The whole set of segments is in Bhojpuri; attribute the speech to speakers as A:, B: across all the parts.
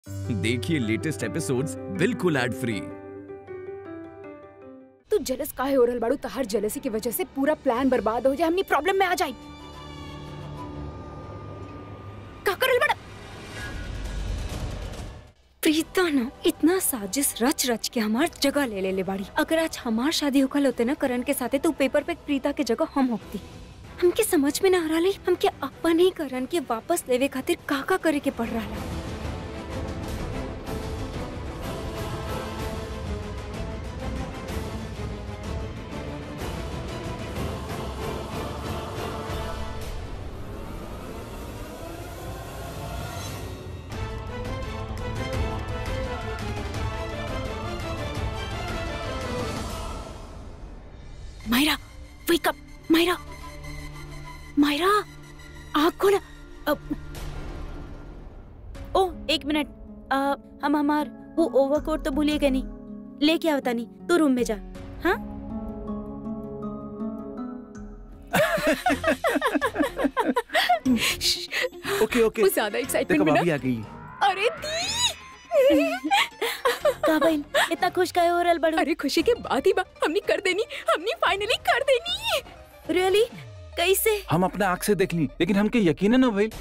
A: देखिए लेटेस्ट एपिसोड्स बिल्कुल एड फ्री
B: तू जेलस काहे हो रहल बाड़ू तहार जेलसी की वजह से पूरा प्लान बर्बाद हो जाए हमनी प्रॉब्लम में आ जाए का करल बड़ा
C: प्रीता ना इतना साजिश रच रच के हमार जगह ले ले ले बाड़ी अगर आज हमार शादी होखल होते ना करण के साथे तो पेपर पे प्रीता के जगह हम होती हमके समझ में ना आ रहा हमके अपन ही करण के वापस लेवे खातिर का का करे के पड़ रहा
B: मायरा वेक अप मायरा मायरा आँख खोला अब
D: ओ एक मिनट आ, हम हमार वो ओवरकोट तो भूलिएगा नहीं लेके आवता नहीं तू रूम में जा हाँ
E: ओके ओके
B: वो ज्यादा
E: देखो
B: एक्साइटमेंट में ना
E: भाभी आ गई
B: अरे दी
D: का बहन इतना खुश काहे हो रहल बड़ू
B: अरे खुशी के बात ही बा हमने कर देनी हमने फाइनली कर देनी
D: रियली कैसे
E: हम अपना आँख से देख ली लेकिन हमके यकीन है ना भाई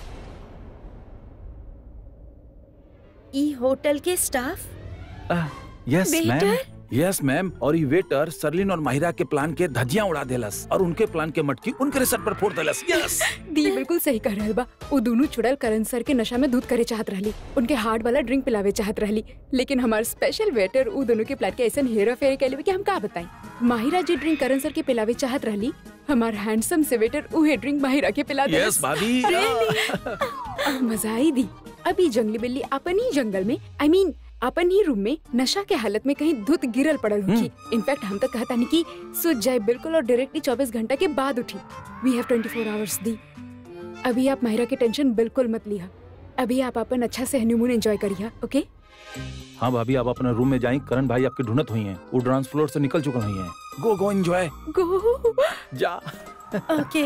D: ई होटल के staff
E: yes ma'am
D: Waiter?
E: Yes ma'am और ये वेटर सरलिन और माहिरा के प्लान के धजिया उड़ा देलस और उनके प्लान के मटकी उनके सर पर फोड़ देलस यस
B: दी बिल्कुल सही कह रहल बा वो दोनों चुड़ैल करण सर के नशा में दूध करे चाहत रहली उनके हार्ड वाला ड्रिंक पिलावे चाहत रहली लेकिन हमार स्पेशल वेटर वो दोनों के प्लान के ऐसा हेरा फेरी कैले कि हम का बताएं माहिरा जी ड्रिंक करण सर के पिलावे चाहत रहली हमार हैंडसम से वेटर उहे ड्रिंक माहिरा के पिला देलस
E: यस भाभी
B: आ, मजा आई दी अभी जंगली बिल्ली अपन ही जंगल में आई I मीन mean, अपन ही रूम में नशा के हालत में कहीं धुत गिरल पड़ल होगी इनफैक्ट हम तो कहता नहीं कि सुत जाए बिल्कुल और डायरेक्टली 24 घंटा के बाद उठी वी हैव 24 आवर्स दी अभी आप माहिरा की टेंशन बिल्कुल मत लिया अभी आप अपन अच्छा से हनीमून एंजॉय करिए ओके
E: हाँ भाभी आप अपने रूम में जाएं करण भाई आपके ढूंढत हुई हैं वो डांस फ्लोर से निकल चुके हुई हैं गो गो एंजॉय
B: गो
E: जा
D: ओके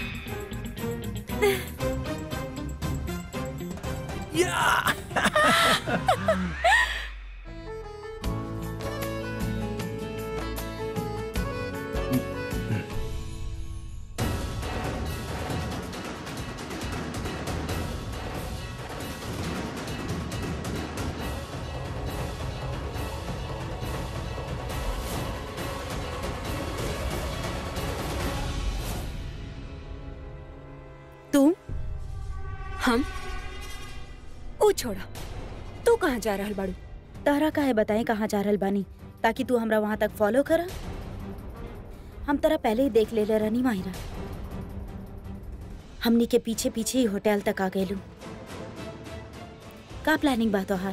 C: तू हम ओ छोड़ा तू कहाँ जा रहल बाड़ू
D: तारा काहे बताएं कहाँ जा रहल बानी ताकि तू हमरा वहाँ तक फॉलो करा हम तरा पहले ही देख ले ले रनी माहिरा हमनी के पीछे पीछे ही होटल तक आ गए का प्लानिंग बा तोहार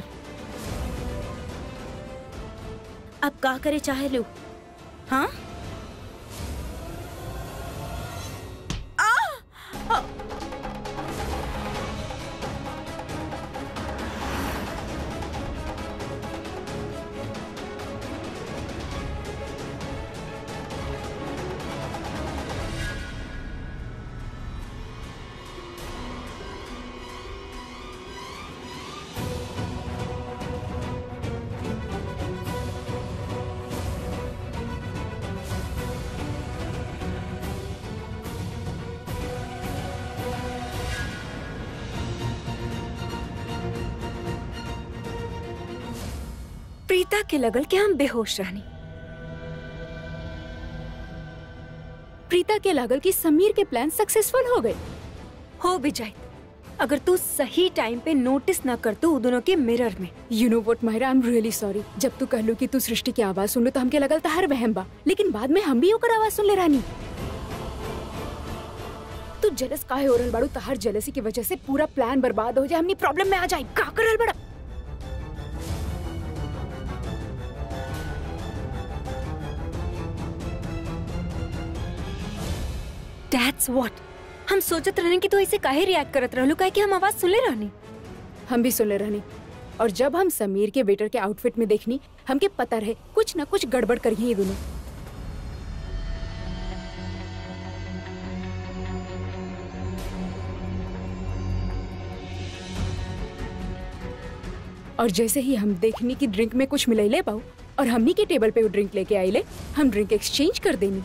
D: अब का करे चाहे लू हाँ
C: प्रीता के लगल के हम बेहोश रहनी
B: प्रीता के लागल कि समीर के प्लान सक्सेसफुल हो गए
C: हो भी जाए अगर तू सही टाइम पे नोटिस ना कर तू दोनों के मिरर में
B: you know what Mahira I am really sorry जब तू कहलू कि तू सृष्टि की आवाज सुन लो तो हमके लगल था हर वहम बा लेकिन बाद में हम भी ओकर आवाज सुन ले रानी तू जेलस काहे हो रहल बाड़ू तहार जेलसी की वजह से पूरा प्लान बर्बाद हो जाए हमनी प्रॉब्लम में आ जाए का कर रहल बड़ा
C: दैट्स व्हाट हम सोचत रहने कि तू ऐसे काहे रिएक्ट करत रहलू काहे कि हम आवाज सुन ले रहनी
B: हम भी सुन ले रहनी और जब हम समीर के वेटर के आउटफिट में देखनी हमके पता रहे कुछ न कुछ गड़बड़ करिए ये दोनों और जैसे ही हम देखनी की ड्रिंक में कुछ मिलैले पाऊ और हमनी के टेबल पे वो ड्रिंक लेके आइले हम ड्रिंक एक्सचेंज कर देनी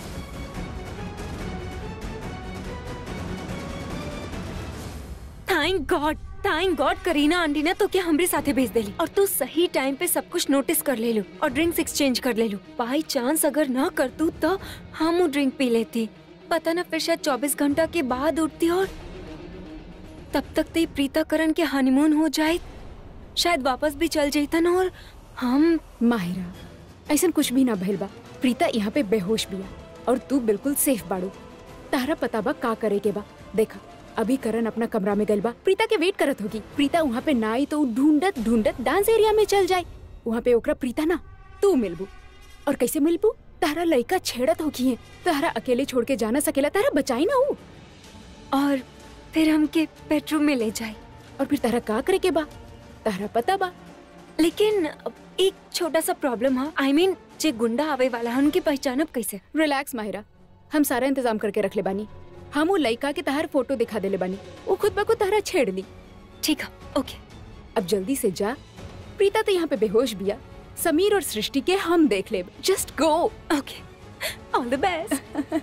C: thank God thank God Kareena aunty ने तो क्या हमरे साथे भेज देली और तू सही टाइम पे सब कुछ नोटिस कर ले लो और ड्रिंक्स एक्सचेंज कर ले लो बाई चांस अगर ना कर तू तो हम वो ड्रिंक पी लेती पता ना फिर शायद चौबीस घंटा के बाद उठती और तब तक ते प्रीता करण के हनीमून हो जाए शायद वापस भी चल जाता ना और हम
B: माहिरा ऐसा कुछ भी ना भइल बा प्रीता यहाँ पे बेहोश बिया और तू बिल्कुल सेफ बाड़ू तारा पता बा का करे के बा देखा अभी करण अपना कमरा में गइल बा प्रीता के वेट करत होगी प्रीता वहाँ पे ना आई तो उ ढूंढत ढूंढत डांस एरिया में चल जाए वहाँ पे ओकरा प्रीता ना तू मिलबू और कैसे मिलबू तारा लड़का छेड़त होगी है तारा अकेले छोड़ के जाना सकेला तारा बचाई ना ऊ
C: और फिर हमके बेडरूम में ले जाए
B: और फिर तारा का करे के बा तारा पता बा
C: लेकिन एक छोटा सा प्रॉब्लम है आई मीन जे गुंडा आवे वाला है उनकी पहचानब कैसे
B: रिलैक्स माहिरा हम सारा इंतजाम करके रख ले बानी हम वो लड़का के तहार फोटो दिखा देले बानी वो खुद ब खुद तहरा छेड़ ली
C: ठीक है ओके
B: अब जल्दी से जा प्रीता तो यहाँ पे बेहोश बिया समीर और सृष्टि के हम देख ले just go
C: okay all the best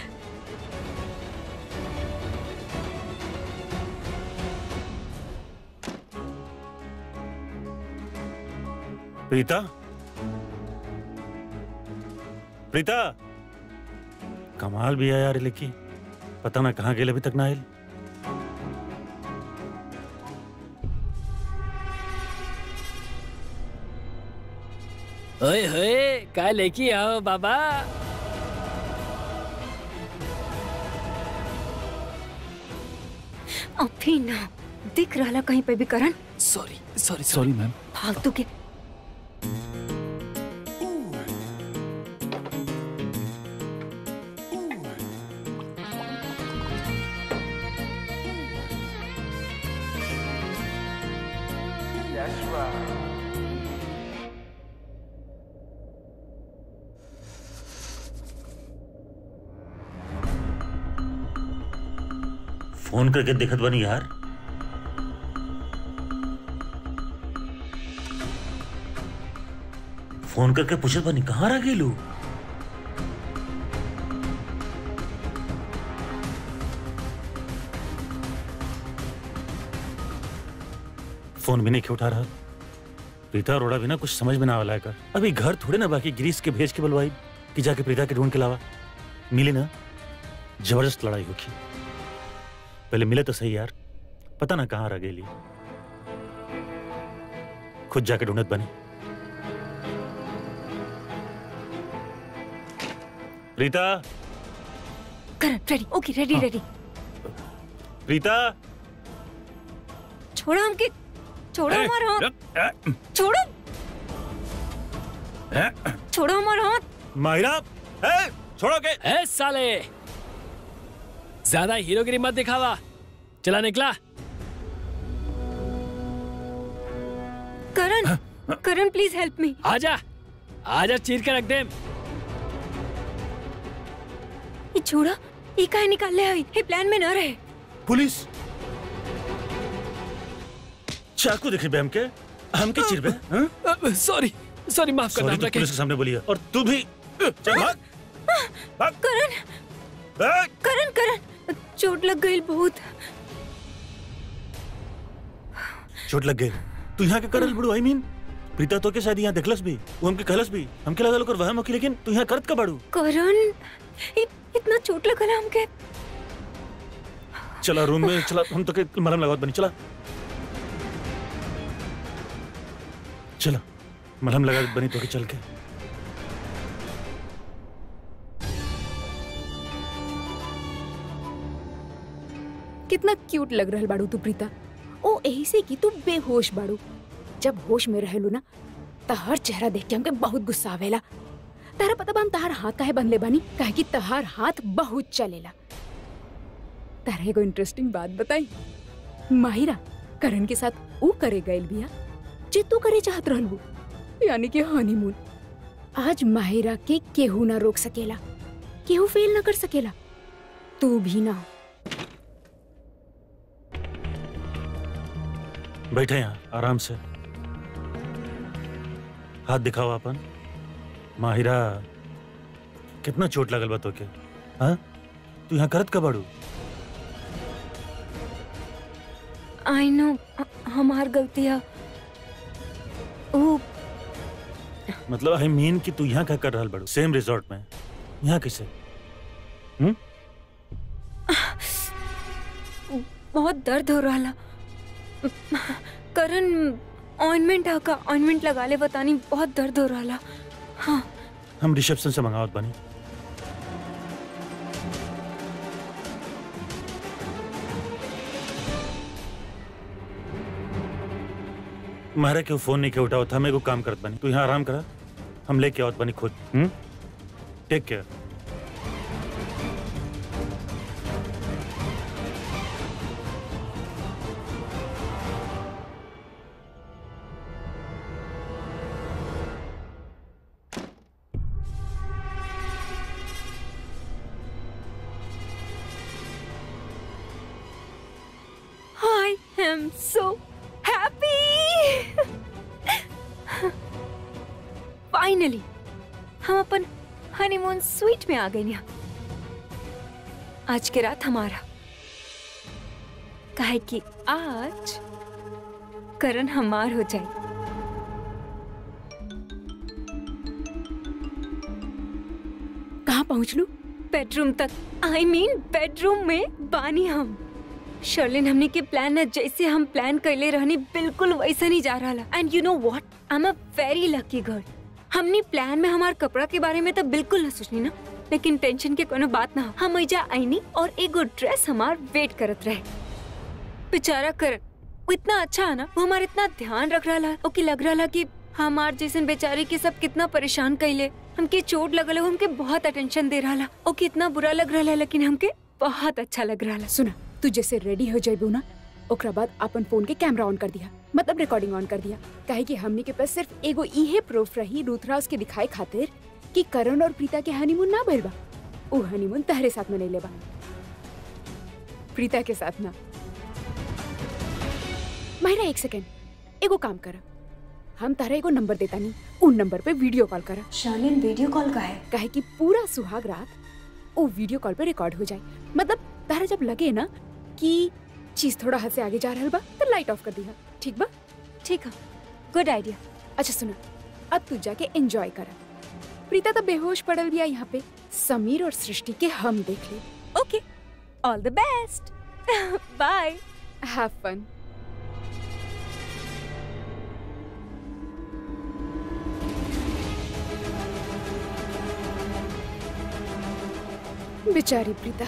F: Preeta Preeta कमाल भी है यार ये लड़की पता ना कहाँ गेल अभी तक ना आयल
G: ओए होए काय लेकी आओ बाबा
C: अभी ना दिख रहा कहीं पे भी Karan
G: sorry sorry
E: sorry ma'am
C: फालतू के
F: फोन करके देखत बनी यार फोन करके पूछत बनी कहाँ रह गेलू फोन भी नहीं क्यों उठा रहा प्रीता अरोड़ा भी ना कुछ समझ में ना वाला है कर अभी घर थोड़े ना बाकी गिरीश के भेज के बुलवाई कि जाके प्रीता के ढूंढ के लावा मिली ना जबरदस्त लड़ाई होगी पहले मिले तो सही यार पता ना कहाँ रह गेली खुद जाके ढूंढत बनी Preeta
C: Karan ready okay ready
F: हाँ।
C: रेडी
F: प्रीता
C: छोड़ो हमके छोड़ो हमारा हाथ छोड़ो छोड़ो हमारा हाथ
F: माहिरा ए, छोड़ो के
G: ए साले ज्यादा हीरोगिरी मत दिखावा चला निकला
C: करण करण प्लीज हेल्प मी
G: आजा आजा चीर के रख दे
C: ये छोड़ा ये काहे निकाल ले आई ये प्लान में न रहे
F: पुलिस चाकू देखे बे हमके हमके चिर बे हाँ?
G: सॉरी सॉरी माफ करना
F: सॉरी तो
G: हमरा के
F: पुलिस के सामने बोली है और तू भी चल भाग भाग
C: करण
F: ए,
C: करण करण चोट लग गई बहुत
F: चोट लग गई तू यहाँ के करल बड़ू आई मीन प्रीता तो के शायद यहाँ देखलस भी वो हमके कहलस भी हमके लगा लोकर वहम होकी लेकिन तू यहाँ करत का बड़ू
C: करण इ, इतना चोट लगल हमके
F: चला रूम में चला हम तो के मलहम लगावत बनी चला चला मलहम लगा बनी तो के चल के
B: कितना क्यूट लग रहल बाड़ू तू प्रीता ओ यही से कि तू बेहोश बाड़ू जब होश में रहलू ना तहर चेहरा देख के हमके बहुत गुस्सा आवेला तारा पता बा हम तहार हाथ काहे बंधले बानी काहे कि तहार हाथ बहुत चलेला तारा एगो इंटरेस्टिंग बात बताई माहिरा करण के साथ ऊ करे गइल बिया जे तू करे चाहत रहलू यानी कि हनीमून आज माहिरा के केहू ना रोक सकेला केहू फेल ना कर सकेला तू भी ना
F: बैठे यहाँ आराम से हाथ दिखाओ अपन माहिरा कितना चोट लगल बा तोके हाँ तू यहाँ करत का बाड़ू
C: आई नो हमार गलती है वो
F: मतलब आई मीन कि तू यहाँ क्या कर रहल बाड़ू सेम रिजॉर्ट में यहाँ कैसे हम्म
C: बहुत दर्द हो रहा करण ऑइंटमेंट आका ऑइंटमेंट लगा ले बतानी बहुत दर्द हो रहा हाँ
F: हम रिसेप्शन से मंगावत बानी मारा क्यों फोन नहीं के उठाओ था मैं को काम करत बानी तू यहाँ आराम करा हम लेके आवत बानी खुद hmm take care
C: I am so happy! Finally हम अपन हनीमून स्वीट में आ गए यहाँ आज की रात हमारा काहे कि आज करण हमार हो जाए
B: कहाँ पहुँच लू
C: बेडरूम तक आई मीन बेडरूम में बानी हम शर्लिन हमने के प्लान है जैसे हम प्लान कैले रहनी बिल्कुल वैसे नहीं जा रहा and you know what I am a very lucky girl हमने प्लान में हमार कपड़ा के बारे में तो बिल्कुल न सोचनी ना लेकिन टेंशन के कोनो बात ना हम ऐजा आईनी और एगो ड्रेस हमार वेट करत रहे बेचारा करण वो इतना अच्छा है ना वो हमारा इतना ध्यान रख रहा ओके लग रहा कि हमार जैसन बेचारे के सब कितना परेशान कैले हमके चोट लगल है, वो हमके बहुत अटेंशन दे रहा ओके इतना बुरा लग रहा है लेकिन हमके बहुत अच्छा लग रहा
B: सुना तू जैसे रेडी हो जाबू ना ओकरा बाद अपन फोन के कैमरा ऑन कर दिया मतलब रिकॉर्डिंग ऑन कर दिया काहे कि हमनी के पास सिर्फ एगो इहे प्रूफ रही रूथराज के दिखाए खातिर कि करण और प्रीता के हनीमून ना भइल बा ऊ हनीमून तहरे साथ में बा प्रीता के साथ ना महिला एक सेकेंड एगो काम कर हम तारा एगो नंबर देता नहीं उन नंबर पे वीडियो कॉल करा
C: शालिन वीडियो कॉल का है
B: काहे कि पूरा सुहाग रात वो वीडियो कॉल पे रिकॉर्ड हो जाए मतलब तारा जब लगे ना कि चीज थोड़ा हद से आगे जा रहा बा तो लाइट ऑफ कर दिया ठीक बा
C: ठीक है गुड आइडिया
B: अच्छा सुना अब तू जाके एंजॉय करा प्रीता तो बेहोश पड़ल बिया यहाँ पे समीर और सृष्टि के हम देख ले
C: okay all the best bye
B: have fun बेचारी प्रीता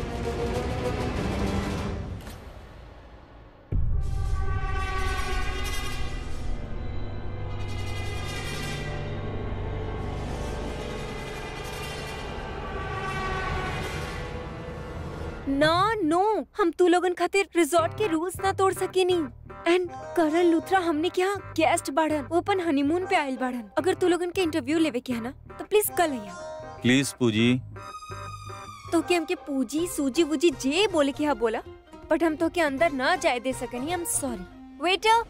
C: ना नो हम तू लोगन खातिर रिजॉर्ट के रूल्स ना तोड़ सके नहीं एंड करण लूथरा हमने क्या गेस्ट बाड़न वो अपन हनीमून पे आयल बाड़न अगर तू लोगन के इंटरव्यू लेवे के है ना तो प्लीज कल आइया
E: प्लीज पूजी
C: तो के हमके पूजी सूजी वूजी जे बोले के हा बोला बट हम तो के अंदर ना जाए दे सकनी आई एम सॉरी वेटर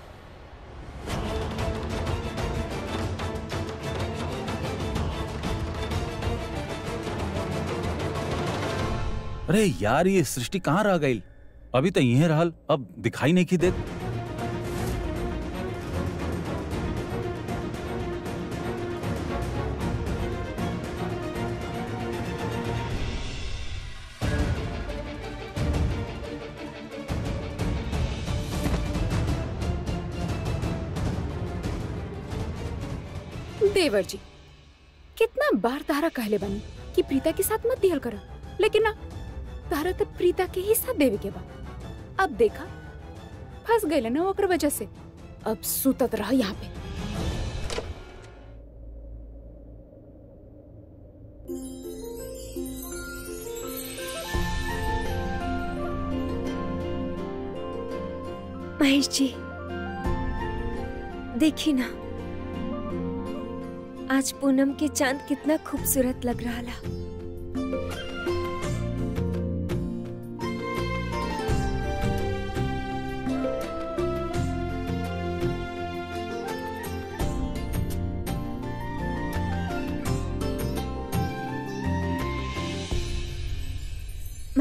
E: अरे यार ये सृष्टि कहाँ रह गई अभी तो यहीं रहल अब दिखाई नहीं की देत
B: देवर जी कितना बार तारा कहले बनी कि प्रीता के साथ मत दियल करा लेकिन ना तारा तो प्रीता के ही साथ देवे के बा अब देखा फंस गए ना ओकर वजह से अब सुतत रह यहाँ पे
C: महेश जी देखी ना आज पूनम के चांद कितना खूबसूरत लग रहा ला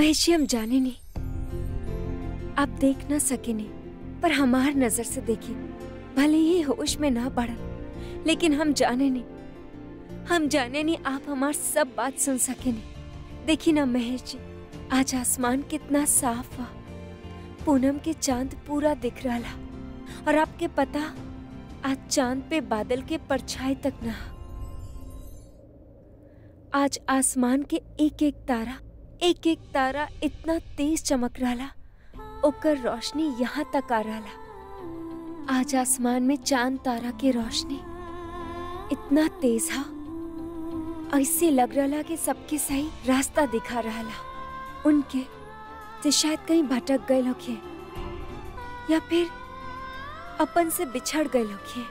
C: महेश जी हम जाने नहीं आप देख ना सके नहीं पर हमार नजर से देखी भले ही होश में ना पड़ल लेकिन हम जाने नहीं हम जाने नहीं आप हमार सब बात सुन सके नहीं देखी ना महेश जी आज आसमान कितना साफ हुआ पूनम के चांद पूरा दिख रहा ला। और आपके पता आज चांद पे बादल के परछाई तक ना हा। आज आसमान के एक एक तारा एक एक तारा इतना तेज चमक रहा ओकर रोशनी यहाँ तक आ रहा आज आसमान में चांद तारा के रोशनी इतना तेज हा ऐसे लग रहा कि सबके सही रास्ता दिखा रहा उनके तो शायद कहीं भटक गए होखे या फिर अपन से बिछड़ गए होखे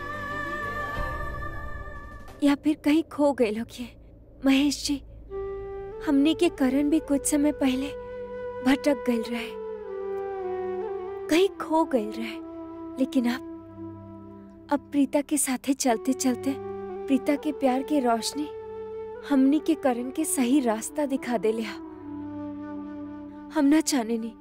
C: या फिर कहीं खो गए होखे महेश जी हमने के करण भी कुछ समय पहले भटक गए रहे कहीं खो गए रहे लेकिन अब अब प्रीता के साथे चलते चलते प्रीता के प्यार की रोशनी हमनी के करण के सही रास्ता दिखा दे लिया हम ना जाने नहीं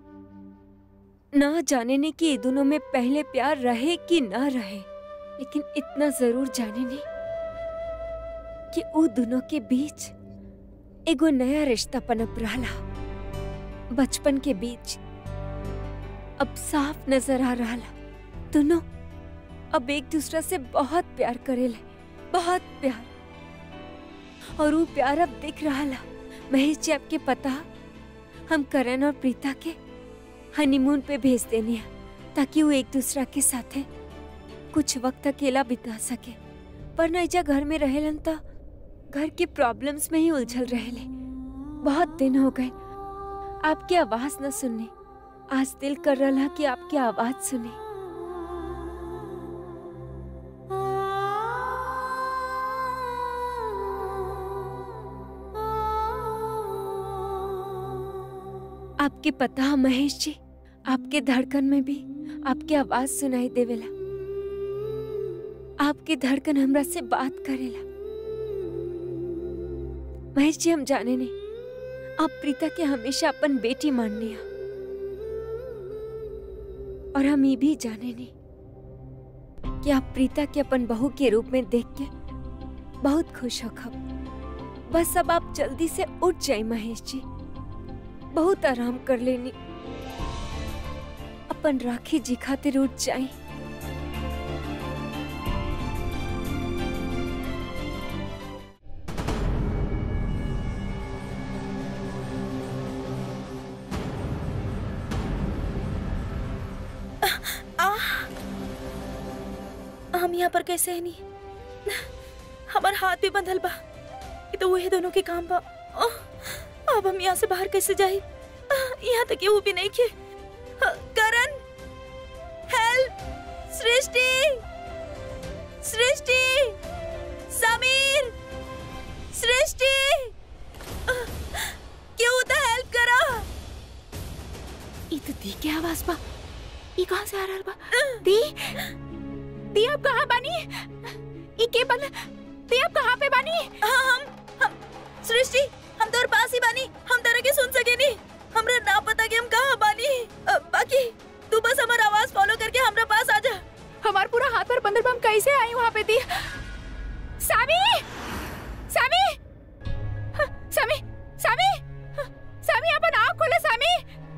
C: ना जाने नहीं कि ये दोनों में पहले प्यार रहे कि ना रहे लेकिन इतना जरूर जाने नहीं कि वो दोनों के बीच एगो नया रिश्ता पनप रहा बचपन के बीच अब साफ नजर आ रहा दोनों अब एक दूसरा से बहुत प्यार करेले बहुत प्यार और वो प्यार अब दिख रहा ला महेश जी आपके पता हम करण और प्रीता के हनीमून पे भेज देने हैं ताकि वो एक दूसरा के साथे कुछ वक्त अकेला बिता सके पर नैजा घर में रहेलन तो घर की प्रॉब्लम्स में ही उलझल रहेले बहुत दिन हो गए आपकी आवाज न सुनने आज दिल कर रहा कि आपकी आवाज सुने आपके पता है महेश जी आपके धड़कन में भी आपकी आवाज सुनाई देवेला आपकी धड़कन हमरा से बात करेला महेश जी हम जाने नहीं आप प्रीता के हमेशा अपन बेटी मानने हैं और हम ये भी जाने नहीं कि आप प्रीता के अपन बहू के रूप में देख के बहुत खुश हो खब बस अब आप जल्दी से उठ जाए महेश जी बहुत आराम कर लेनी अपन राखी जी खातिर उठ जाए
D: हम यहाँ पर कैसे है नहीं हमार हाथ भी बंधल बा ये तो वही दोनों के काम बा ओह, अब हम यहाँ से बाहर कैसे जाए यहाँ तक ये वो भी नहीं किए करण हेल्प सृष्टि सृष्टि समीर सृष्टि क्यों तो हेल्प करा
B: ई तो दी के आवाज बा ई कहां से आ रहल बा दी दी आप कहां बानी ई के बल दी आप कहां पे बानी
D: हाँ हम हम सृष्टि हम तोर पास ही बानी हम तरह के सुन सके नहीं हमरा ना पता कि हम कहाँ बानी अ, बाकी तू बस हमारा आवाज फॉलो करके हमरा पास आ जा
B: हमार पूरा हाथ पर बंदर बम कैसे आई वहां पे दी सामी सामी ह, सामी सामी ह, सामी अपन आँख खोले सामी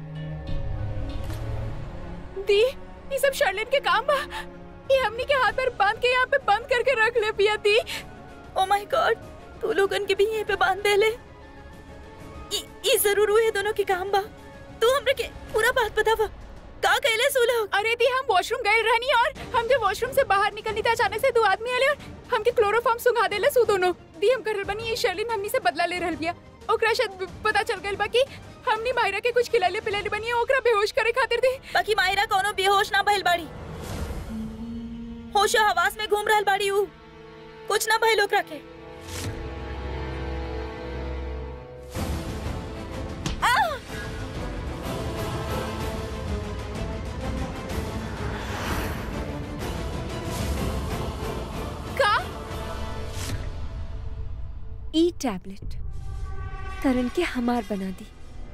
B: दी ये सब शर्लिन के काम बा ये हमनी के हाथ पर बांध के यहाँ पे बंद करके रख ले पिया दी
D: ओ माय गॉड तू लोगन के भी यहीं पे बांध दे ले ई ई जरूर हुए दोनों के काम बा तू हमरे के पूरा बात बतावा का कहले सू लोग
B: अरे दी हम वॉशरूम गए रहनी और हम जब वॉशरूम से बाहर निकलनी था अचानक से दो आदमी आले और हमके क्लोरोफॉर्म सुंघा देले सू दोनों दी हम करल बनी ये शर्लिन हमनी से बदला ले रहल बिया ओकरा शायद पता चल गइल बा कि हमनी मायरा के कुछ खिलाले पिलाले बनी है, ओकरा बेहोश करे खातिर दी
D: बाकी मायरा कोनो बेहोश ना भइल बाड़ी होश हवास में घूम रहल बाड़ी ऊ कुछ ना भइल ओकरा के
B: का
C: ई टैबलेट करण के हमार बना दी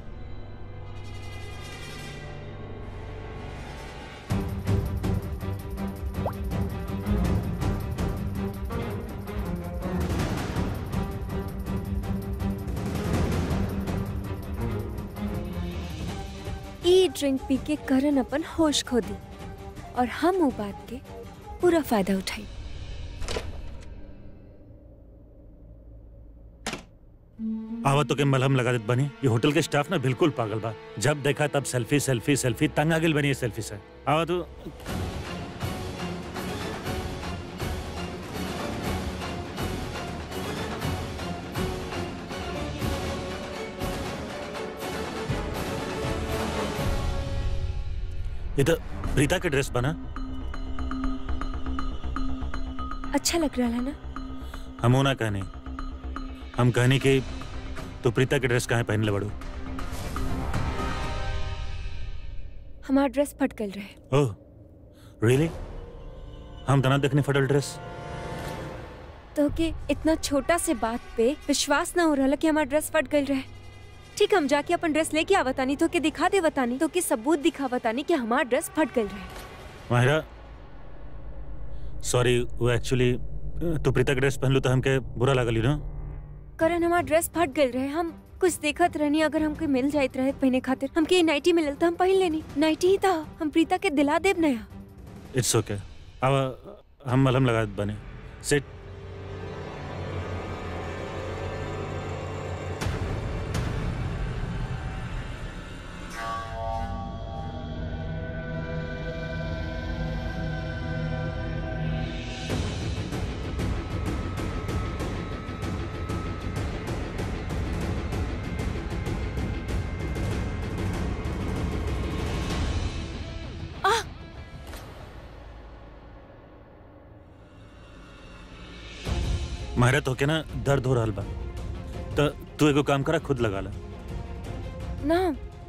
C: ड्रिंक पी के करण अपन होश खो दी और हम वो बात के पूरा फायदा उठाई
F: आवा तो के मलहम लगा देत बनी ये होटल के स्टाफ ना बिल्कुल पागल बा जब देखा तब सेल्फी सेल्फी सेल्फी तंग आ गेल बनी ये सेल्फी से आवा तो ये तो प्रीता के ड्रेस बना
C: अच्छा लग रहा है ना
F: हम ना कहने हम कहने के तो प्रीता के ड्रेस कहाँ पहन ले बड़ू
C: हमारा ड्रेस फट गल रहे
F: ओह रियली हम तना देखने फटल ड्रेस
C: तो कि इतना छोटा से बात पे विश्वास ना हो रहा कि हमारा ड्रेस फट गल रहे ठीक हम जाके अपन ड्रेस लेके आवतानी तो के दिखा दे बतानी तो कि सबूत दिखा बतानी कि हमारा ड्रेस फट गल रहे
F: माहिरा सॉरी वो एक्चुअली तू प्रीता के ड्रेस पहन लू तो हमके बुरा लगल यू ना
C: करण हमारा ड्रेस फट गल रहे हम कुछ देखत रहनी अगर हमके मिल जाइत रहे पहने खातिर हमके ये नाइटी मिलल तो हम पहन लेनी नाइटी ही था हम प्रीता के दिला देब नया
F: इट्स ओके अब हम मलहम लगा देत बने सेट माहिरा तो के ना दर्द हो रहल बा तो तू एगो काम करा खुद लगा ला
C: ना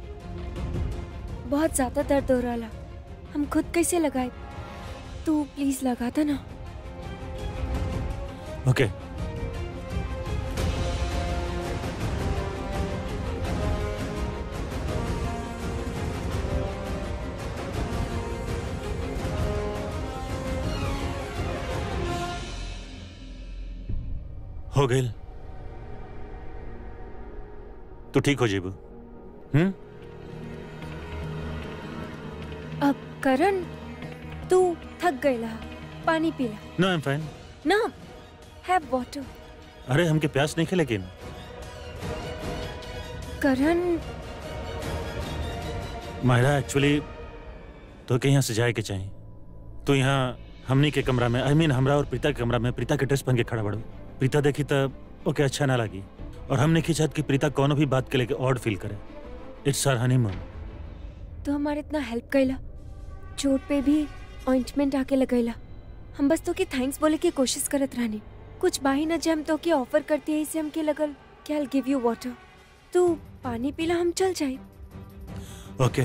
C: बहुत ज्यादा दर्द हो रहा ला हम खुद कैसे लगाए तू प्लीज लगा था ना
F: ओके हो गई तू ठीक हो जेबू हम्म
C: अब करण तू थक गईला पानी पीला
F: नो आई एम फाइन
C: ना हैव वाटर
F: अरे हमके प्यास नहीं खे लेकिन
C: करण
F: माहिरा एक्चुअली तो के यहाँ से जाए के चाहिए तो यहाँ हमनी के कमरा में आई मीन हमरा और प्रीता के कमरा में प्रीता के ड्रेस पहन के खड़ा बड़ो प्रीता देखी तब ओके अच्छा ना लगी और हमने की चाहत कि प्रीता कोनो भी बात के लेके ऑड फील करे इट्स आर हनीमून
C: तू हमारे इतना हेल्प कैला चोट पे भी ऑइंटमेंट आके लगैला हम बस तो के थैंक्स बोले की कोशिश करत रहनी कुछ बाही न जे हम तो के ऑफर करती है इसे हमके लगल कि आई गिव यू वाटर तू पानी पीला हम चल जाए
F: ओके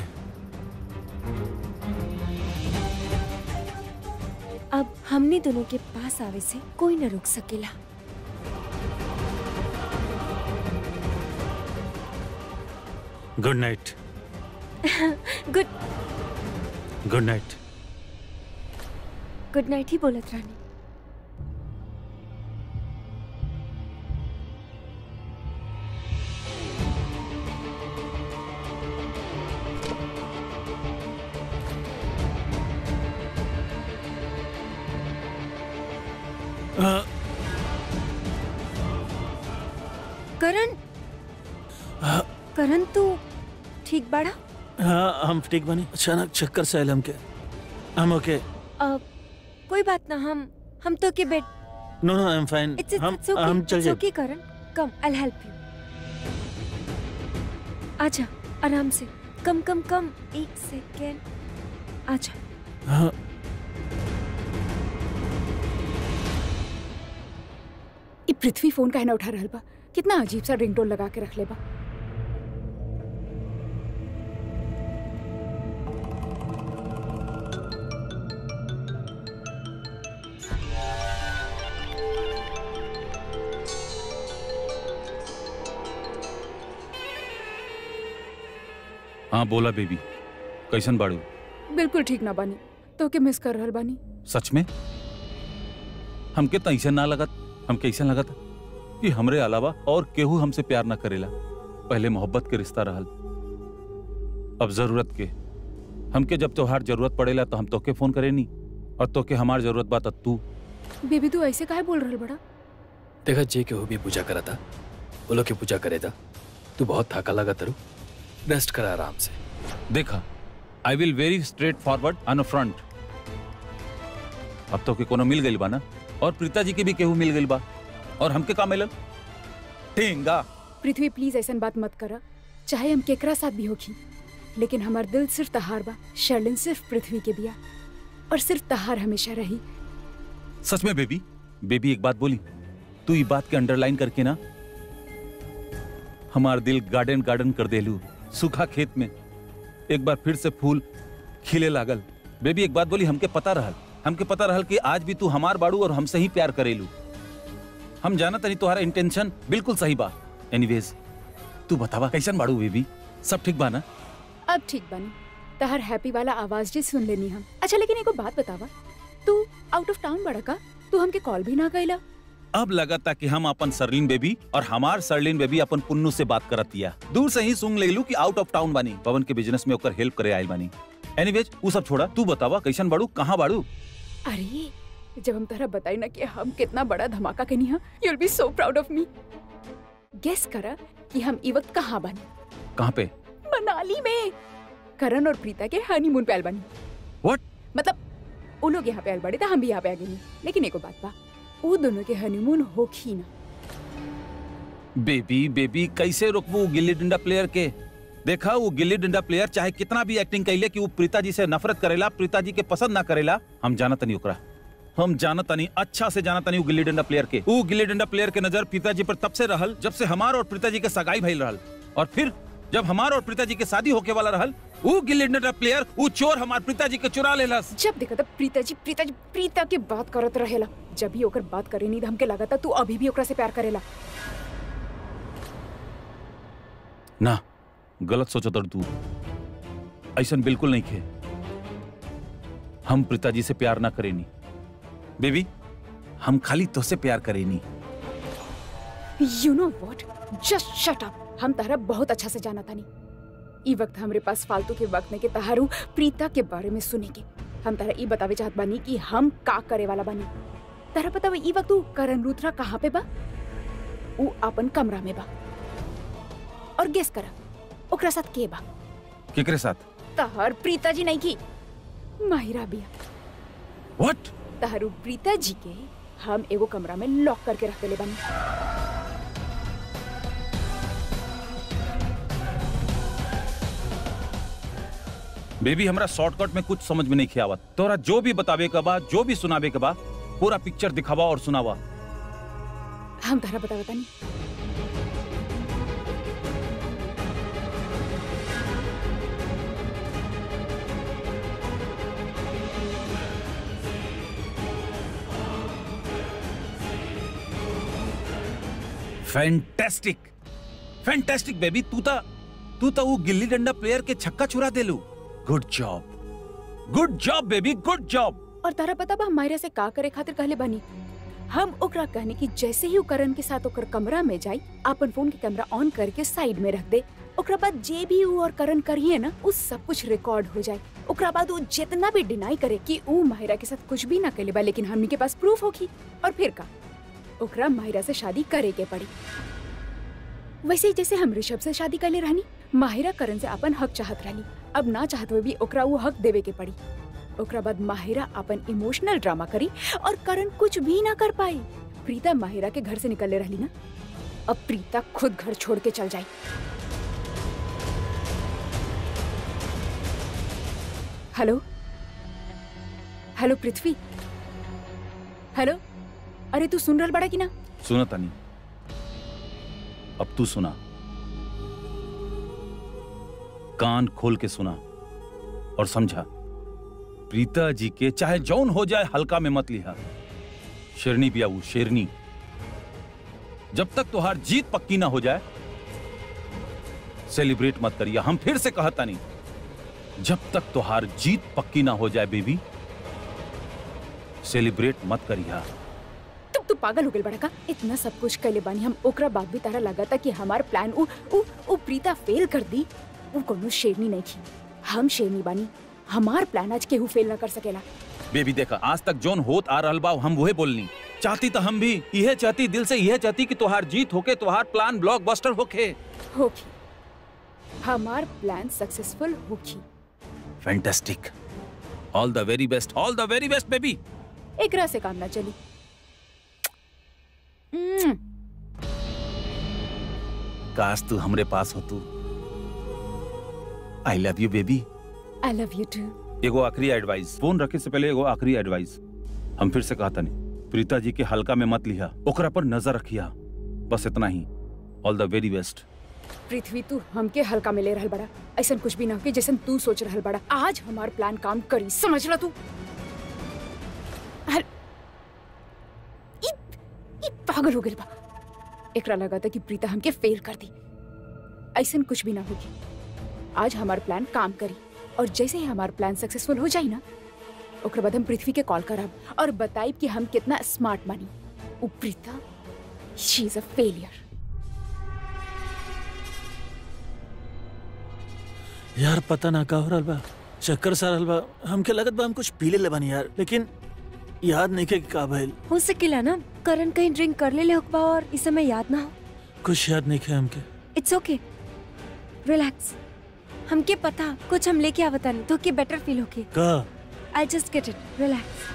C: अब हमने दोनों के पास आवे से कोई न रुक सकेला
F: good night
C: good
F: good night
C: good night ही बोलत रानी करण करण तू ठीक बाड़ा
F: हाँ हम ठीक बनी अचानक चक्कर से आयल हमके हम ओके
C: अब कोई बात ना हम हम तो के bed
F: no no I am fine
C: it's
F: हम
C: इट्स ओके
F: हम चल
C: इट्स
F: जाए
C: ओके करण कम आई हेल्प यू आजा आराम से कम कम कम एक सेकेंड आजा
F: हाँ
B: ई पृथ्वी फोन काहे ना उठा रहल बा कितना अजीब सा रिंगटोन लगा के रख ले बा
E: हाँ बोला बेबी कैसन बाड़ू
B: बिल्कुल ठीक ना बानी तो के मिस कर रहल बानी
E: सच में हमके तो ऐसा ना लगत हमके ऐसा लगत कि हमरे अलावा और केहू हमसे प्यार ना करेला पहले मोहब्बत के रिश्ता रहल अब जरूरत के हमके जब तोहार जरूरत पड़ेला तो हम तोके फोन करे नी और तोके हमार जरूरत बा त तू
B: बेबी तू ऐसे काहे बोल रहल बड़ा
G: देखा जे के हो भी पूजा करा था वो लोग के पूजा करे था तू बहुत थका लगा तरु रेस्ट करा आराम से
E: देखा I will very straight forward on front अब तो के कोनो मिल गइल बा ना और प्रीता जी के भी केहू मिल गइल बा और हमके का मिलल ठेंगा
B: पृथ्वी प्लीज ऐसा बात मत करा चाहे हम केकरा साथ भी होखी लेकिन हमार दिल सिर्फ तहार बा शर्लिन सिर्फ पृथ्वी के बिया और सिर्फ तहार हमेशा रही
E: सच में बेबी बेबी एक बात बोली तू ये बात के अंडरलाइन करके ना हमार दिल गार्डन गार्डन कर देलू सूखा खेत में एक बार फिर से फूल खिले लागल बेबी एक बात बोली हमके पता रहल हमके पता रहल कि आज भी तू हमार बाड़ू और हमसे ही प्यार करेलू हम जाना तनी तुम्हारा इंटेंशन बिल्कुल सही बा एनीवेज तू बतावा कैसन बाड़ू बेबी सब ठीक बा ना
B: अब ठीक बनी तहार हैप्पी वाला आवाज जी सुन लेनी हम अच्छा लेकिन एगो बात बतावा तू आउट ऑफ टाउन बड़ा का तू हमके कॉल भी ना कैला
E: अब लगता कि हम अपन सरलीन बेबी और हमार सरलीन बेबी अपन पुन्नू से बात करतिया दूर से ही सुन ले लू कि आउट ऑफ टाउन बानी पवन के बिजनेस में ओकर हेल्प करे आयल बानी एनीवेज वो सब छोड़ा तू बतावा कैसन बाड़ू कहाँ बाड़ू
B: अरे जब हम तहरा बताई ना कि हम कितना बड़ा धमाका कनी हा you will be so proud of me guess करा कि हम ई वक्त कहाँ बनी
E: कहाँ पे
B: मनाली में करण और प्रीता के हनीमून पे आयल बनी
E: What?
B: मतलब वो लोग यहाँ पे आयल बड़े था हम भी यहाँ पे आ गए लेकिन एगो बात बा वो दोनों के हनीमून होखी ना
E: बेबी बेबी कैसे रोकबू वो गिल्ली डंडा प्लेयर के देखा वो गिल्ली डंडा प्लेयर चाहे कितना भी एक्टिंग कैले कि वो प्रीता जी से नफरत करेला प्रीता जी के पसंद ना करेला हम जानत नहीं ओकरा हम जानत नहीं अच्छा से जानत नहीं वो गिल्ली डंडा प्लेयर के वो गिल्ली डंडा प्लेयर के नजर पिताजी पर तब से रहल जब से हमार और प्रीता जी के सगाई भइल रहल और फिर जब हमार और प्रीता जी के शादी होके वाला रहल वो गिल्ली डंडा प्लेयर वो चोर हमार प्रीता जी के चुरा लेलस
B: जब देखा था प्रीता जी प्रीता जी प्रीता की बात करत रहेला जब भी ओकर बात करे नहीं हमके लगा था तू अभी भी ओकरा से प्यार करेला
E: ना गलत सोचो तर तू ऐसा बिल्कुल नहीं खे हम पिताजी से प्यार ना करेनी बेबी हम खाली तो से प्यार करेनी
B: you know what just shut up हम तारा बहुत अच्छा से जाना तानी ई वक्त हमरे पास फालतू के वक्त में के तहारू प्रीता के बारे में सुने के हम तारा ई बतावे चाहत बानी कि हम का करे वाला बानी तारा पता बा ई वक्त ऊ करण रुद्रा कहाँ पे बा ऊ अपन कमरा में बा और गेस करा ओकरा साथ के बा
E: केकरे साथ
B: तहर प्रीता जी नहीं की माहिरा बिया
E: व्हाट
B: तहरू प्रीता जी के हम एगो कमरा में लॉक करके रख देले बानी
E: बेबी हमरा शॉर्टकट में कुछ समझ में नहीं खे आवत तोरा जो भी बतावे के बा जो भी सुनावे के बा पूरा पिक्चर दिखावा और सुनावा
B: हम तारा बता बतानी
E: फैंटास्टिक फैंटास्टिक बेबी तू ता तू ता वो गिल्ली डंडा प्लेयर के छक्का छुरा देलू good job good job baby good job
B: और तारा पता बा हम मायरा से का करे खातिर कहले बानी हम ओकरा कहने की जैसे ही उ करण के साथ ओकर कमरा में जाई अपन फोन के कैमरा ऑन करके साइड में रख दे ओकरा बाद जे भी उ और करण करिए ना उ सब कुछ रिकॉर्ड हो जाए ओकरा बाद उ जितना भी डिनाई करे कि उ माहिरा के साथ कुछ भी ना कैले बा लेकिन हमनी के पास प्रूफ होगी और फिर का ओकरा माहिरा से शादी करे के पड़ी वैसे ही जैसे हम ऋषभ से शादी कैले रहनी माहिरा करण से अपन हक चाहत रहनी अब ना चाहत हुए भी ओकरा वो हक देवे के पड़ी ओकरा बाद माहिरा अपन इमोशनल ड्रामा करी और करण कुछ भी ना कर पाई प्रीता माहिरा के घर से निकलने रहली ना अब प्रीता खुद घर छोड़ के चल जाई हेलो हेलो पृथ्वी हेलो अरे तू सुन रहल बड़ा कि ना
E: सुना तानी अब तू सुना कान खोल के सुना और समझा प्रीता जी के चाहे जौन हो जाए हल्का में मत लिहा शेरनी भी आऊ शेरनी जब तक तुहार जीत पक्की ना हो जाए सेलिब्रेट मत करिए हम फिर से कहता नहीं जब तक तुहार जीत पक्की ना हो जाए बेबी सेलिब्रेट मत करिया
B: तुम तू पागल हो गए बड़ा का इतना सब कुछ कैले बानी हम ओकरा बाद भी तारा लगा था कि हमार प्लान उ उ उ प्रीता फेल कर दी वो कोनो शेरनी नहीं थी हम शेरनी बानी हमार प्लान आज केहू फेल ना कर सकेला
E: बेबी देखा आज तक जोन होत आ रहल बा हम वहे बोलनी चाहती तो हम भी यह चाहती दिल से यह चाहती कि तोहार जीत होके तोहार प्लान ब्लॉकबस्टर होके
B: होगी हमार प्लान सक्सेसफुल होगी
E: fantastic all the very best all the very best baby
B: एकरा से काम ना चली हम्म,
E: काश तू हमरे पास हो तू I love you baby
B: I love you too.
E: एगो आखिरी एडवाइस फोन रखे से पहले एगो आखिरी एडवाइस हम फिर से कहता नहीं प्रीता जी के हल्का में मत लिया ओकरा पर नजर रखिया बस इतना ही all the very best
B: Prithvi तू हमके हल्का में ले रहल बड़ा ऐसा कुछ भी ना हो जैसन तू सोच रहल बड़ा आज हमार प्लान काम करी समझ ला तू हर... ई, ई पागल हो गइल बा एकरा लगा था कि प्रीता हमके फेल कर दी ऐसा कुछ भी ना होगी आज हमार प्लान काम करी और जैसे ही हमार प्लान सक्सेसफुल हो जाई ना ओकरा बाद हम पृथ्वी के कॉल करब और बताइब कि हम कितना स्मार्ट बानी उ Preeta she is a failure
F: यार पता ना का हो रहल बा चक्कर सा रहल बा हमके लगत बा हम कुछ पीले ले बानी यार लेकिन याद नहीं के का भइल
C: हो सकेला ना करण कहीं ड्रिंक कर ले ले होकबा और इस समय याद ना हो
F: कुछ याद नहीं के हमके
C: इट्स ओके रिलैक्स हमके पता कुछ हम लेके आवता नहीं तो के बेटर फील होके
F: का
C: I just get it relax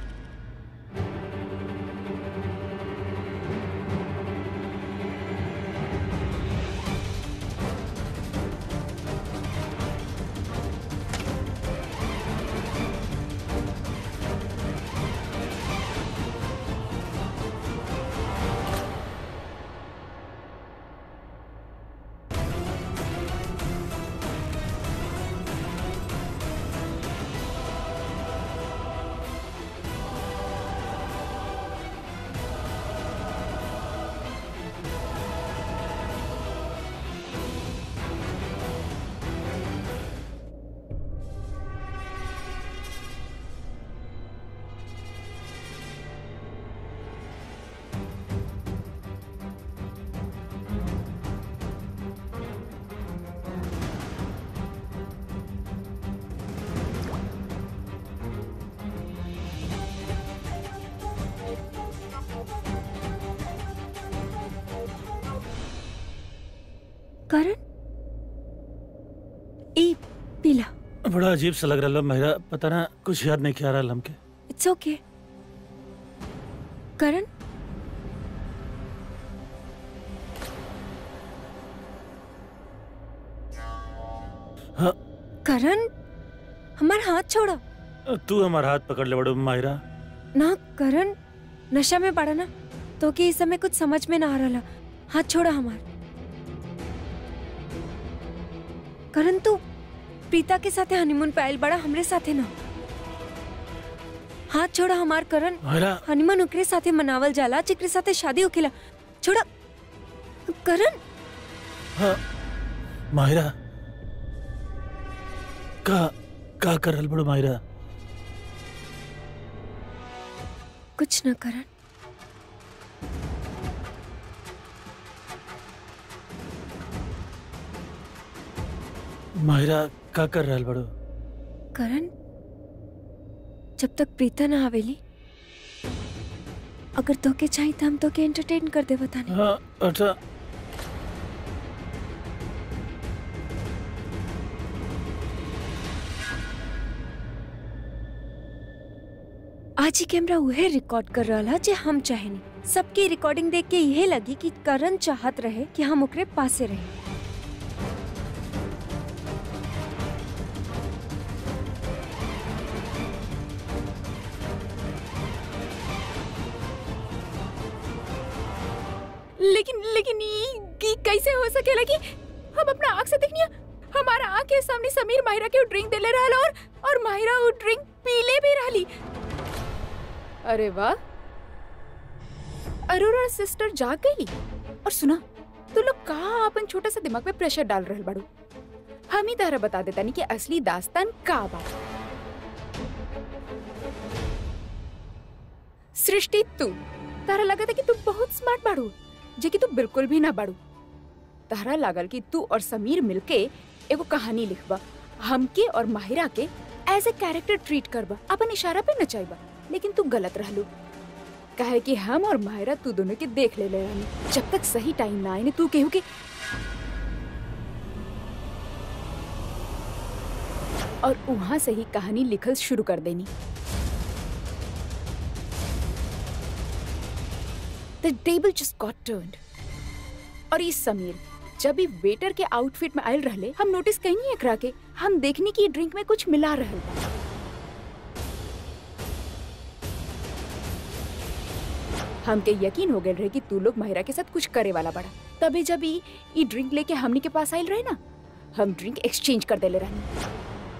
C: Karan ई पीला
F: बड़ा अजीब सा लग रहा मेरा पता ना कुछ याद नहीं किया रहा हमके
C: इट्स ओके करण
F: हाँ
C: करण हमार हाथ छोड़ो
F: तू हमारा हाथ पकड़ ले बड़ो माहिरा
C: ना करण नशा में पड़ा ना तो कि इस समय कुछ समझ में ना आ रहा हाथ छोड़ा हमार करण तू प्रीता के साथे हनीमून पे आयल बड़ा हमरे साथे ना हाथ छोड़ा हमार करण
F: माहिरा
C: हनीमून ओकरे साथे मनावल जाला जेकरे साथे शादी होखेला छोड़ा करण
F: हाँ माहिरा का का कर रहल बड़ो माहिरा
C: कुछ न करण
F: माहिरा का कर रहल बड़ो
C: करण जब तक प्रीता ना आवेली अगर तोके चाहिए तो हम तोके एंटरटेन कर दे बताने
F: हाँ अच्छा
C: आज ही कैमरा उहे रिकॉर्ड कर रहा है जे हम चाहेनी सबकी रिकॉर्डिंग देख के यह लगी कि करण चाहत रहे कि हम ओकरे पासे रहे
B: लेकिन लेकिन ई की कैसे हो सकेला कि हम अपना आँख से देखनिया हमारा आँख के सामने समीर माहिरा के ड्रिंक देले रहल और और माहिरा वो ड्रिंक पीले भी रहली अरे वाह अरोरा सिस्टर जाग गई और सुना तू लोग कहाँ अपन छोटा सा दिमाग पे प्रेशर डाल रहल बाड़ू हम ही तरह बता देता नहीं कि असली दास्तान का बा सृष्टि तू तारा लगा था कि तू बहुत स्मार्ट बाड़ू जे कि तू बिल्कुल भी ना बाड़ू तारा लागल कि तू और समीर मिलके एगो कहानी लिखबा हमके और माहिरा के एज ए कैरेक्टर ट्रीट करबा अपन इशारा पे नचाइबा लेकिन तू गलत रहलू काहे कि हम और माहिरा तू दोनों के देख ले ले रहनी जब तक सही टाइम ना आए ने तू केहू के और वहां से ही कहानी लिखल शुरू कर देनी The table just got turned. और इस समीर जब भी वेटर के आउटफिट में आयल रहले हम नोटिस कहीं नहीं एकरा के हम देखनी की ड्रिंक में कुछ मिला रहल बा हमके यकीन हो गए रहे कि तू लोग महिरा के साथ कुछ करे वाला बड़ा तभी जब ई ई ड्रिंक लेके हमनी के पास आयल रहे ना हम ड्रिंक एक्सचेंज कर देले रहनी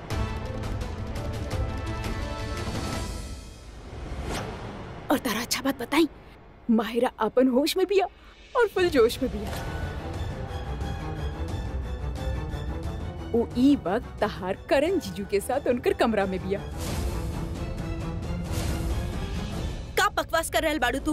B: और तारा अच्छा बात बताई माहिरा अपन होश में बिया और फुल जोश में बिया वो ई वक्त तहार करण जीजू के साथ उनकर कमरा में बिया
D: का बकवास कर रहल बाड़ू तू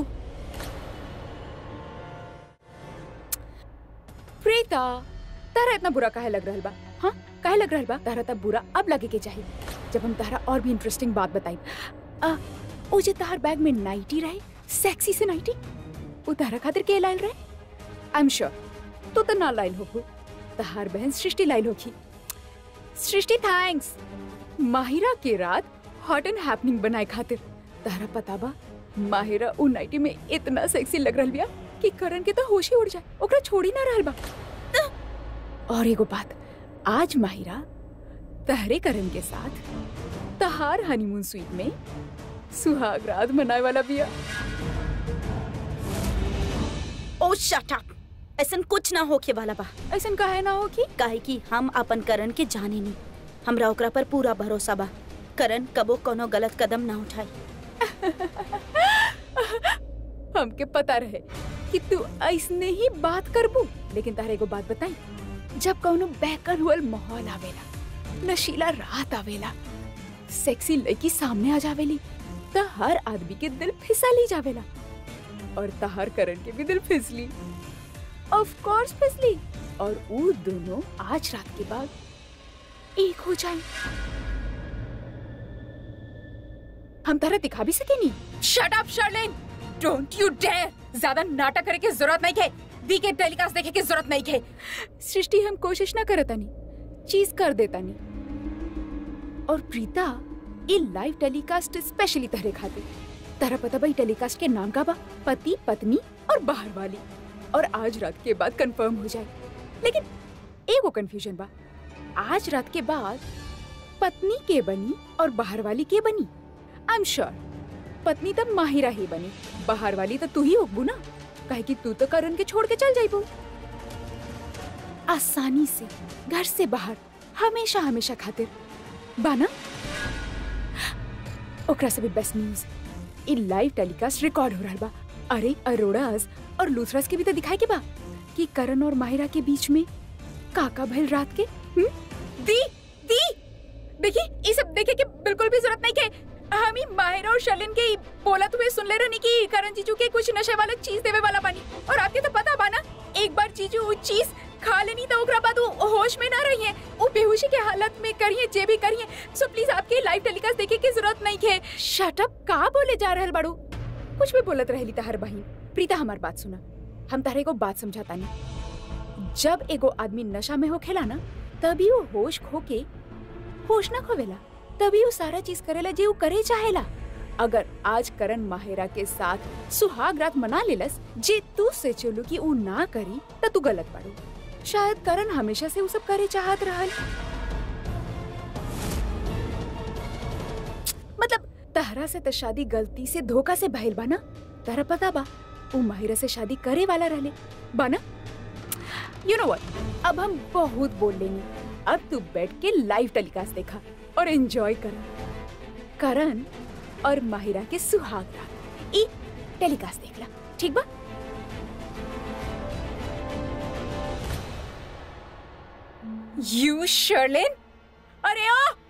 B: प्रीता तारा इतना बुरा काहे लग रहल बा हाँ काहे लग रहल बा तारा तब बुरा अब लगे के चाहिए जब हम तारा और भी इंटरेस्टिंग बात बताई आ, ओ जे तार बैग में नाइटी रहे सेक्सी से नाइटी वो तारा खातिर के लाइल रहे आई एम श्योर तू तो ना लाइल हो तहार बहन सृष्टि लाइल होगी सृष्टि थैंक्स माहिरा के रात हॉट एंड हैपनिंग बनाए खातिर तारा पता बा माहिरा उ नाइटी में इतना सेक्सी लग रहल बिया कि करण के तो होश ही उड़ जाए ओकरा छोड़ी ना रहल बा और एगो बात आज माहिरा तहरे करण के साथ तहार हनीमून स्वीट में सुहाग रात मनाए वाला बिया
D: ओ शट अप ऐसन कुछ ना होके वाला बा
B: ऐसन काहे ना हो कि
D: काहे कि हम अपन करण के जाने नहीं हमरा ओकरा पर पूरा भरोसा बा करण कबो कोनो गलत कदम ना उठाई
B: हमके पता रहे कि तू ऐसने ही बात करबू लेकिन तारे एगो बात बताई जब कौनो बहकल हुअल माहौल आवेला नशीला रात आवेला सेक्सी लड़की सामने आ जावेली त हर आदमी के दिल फिसली जावेला और तहार करण के भी दिल फिसली ऑफ कोर्स फिसली और वो दोनों आज रात के बाद एक हो जाए हम तारा दिखा भी सके नहीं shut up Sherlyn don't you dare ज्यादा नाटक करे की जरूरत नहीं है दी के टेलीकास्ट देखे की जरूरत नहीं है सृष्टि हम कोशिश ना करता नहीं चीज कर देता नहीं और प्रीता ये लाइव टेलीकास्ट स्पेशली तहरे खाते तारा पता भाई टेलीकास्ट के नाम का बा पति पत्नी और बाहर वाली और आज रात के बाद कंफर्म हो जाए लेकिन एगो कंफ्यूजन बा आज रात के बाद पत्नी के बनी और बाहर वाली के बनी आई एम श्योर पत्नी तब माहिरा ही बनी बाहर वाली तो तू ही होगबू ना काहे कि तू तो करण के छोड़ के चल जाइबू आसानी से घर से बाहर हमेशा हमेशा खातिर बाना ओकरा से भी बेस्ट न्यूज ई लाइव टेलीकास्ट रिकॉर्ड हो रहल बा अरे अरोड़ास और लूथरस के भी तो दिखाई के बा कि करण और माहिरा के बीच में काका भइल रात के हुँ? दी दी देखिए ये सब देखे के बिल्कुल भी जरूरत नहीं के हम ही माहिरा और शलिन के ही बोला तुम्हें सुन ले रहनी कि करण जीजू के कुछ नशे वाला चीज देवे वाला बानी और आपके तो पता बा ना एक बार जीजू वो चीज खा लेनी तो ओकरा बाद वो होश में ना रही है वो बेहोशी के हालत में करिए जे भी करिए सो प्लीज आपके लाइव टेलीकास्ट देखे की जरूरत नहीं है शट अप का बोले जा रहल बाड़ू कुछ भी बोलत रहली तहर बहिन प्रीता हमार बात सुना हम तारे को बात समझाता नहीं जब एगो आदमी नशा में होखेला ना तभी वो होश खो के होश ना खोवेला तभी वो सारा चीज करेला जे वो करे चाहेला अगर आज करण माहिरा के साथ सुहाग रात मना लेलस जे तू से चलो कि वो ना करी त तू गलत बाड़ू शायद करण हमेशा से वो सब करे चाहत रहल मतलब तहरा से त शादी गलती से धोखा से भइल बा ना तहरा पता बा वो माहिरा से शादी करे वाला रहले बाना यू नो व्हाट अब हम बहुत बोल लेंगे अब तू बैठ के लाइव टेलीकास्ट देखा और एंजॉय कर करण और माहिरा के सुहाग रात ई टेलीकास्ट देख ला ठीक बा यू शर्लिन अरे ओ